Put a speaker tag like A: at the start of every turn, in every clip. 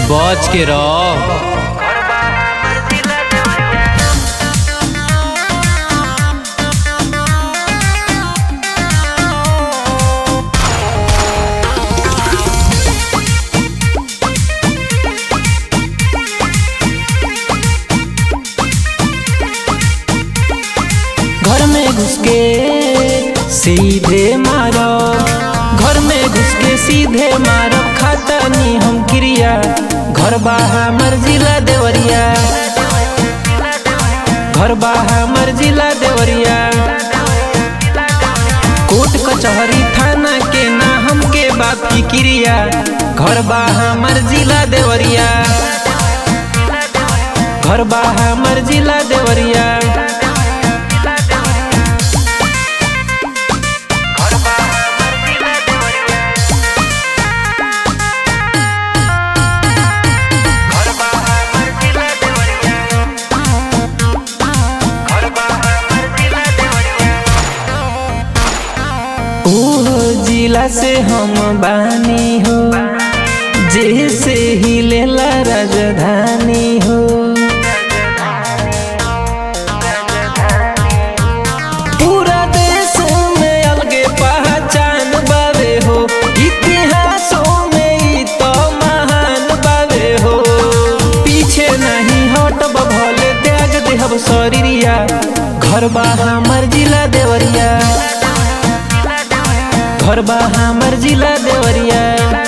A: बच के रह
B: घर में घुस के सीधे मारो घर में घुस के सीधे मारो खाता नी हम क्रिया घर बाहा मर्जिला देवरिया घर बाहा मर्जिला देवरिया कोर्ट कचहरी थाना के ना हमके बाप की क्रिया घर बाहा मर्जिला देवरिया घर बाहा मर्जिला देवरिया ओहो जिला से हम बानी हो जैसे ही लेला राजधानी हो पूरा देश में अलगे पहचान बावे हो इतिहासों में ई तो महान बावे हो पीछे नहीं हटब भले त्याग देहब शरीरिया घर बा हमर जिला देवरिया घर बा हमर जिला देवरिया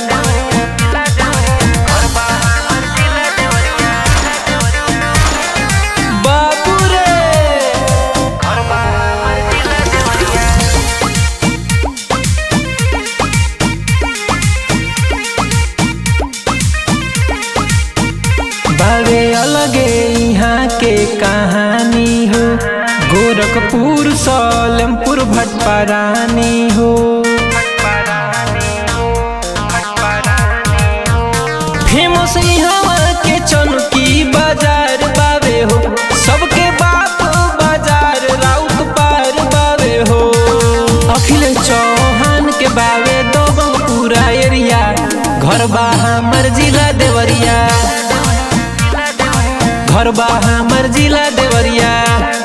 B: बाबू रे बावे अलगे यहाँ के कहानी हो गोरखपुर सलेमपुर भटपारानी हो फेमस यहाँ के चौकी बाजार बावे हो सबके बाप बाजार राउत पार बावे हो अखिल चौहान के बावे दो पूरा एरिया घर बा हमर जिला देवरिया घर बा हमर जिला देवरिया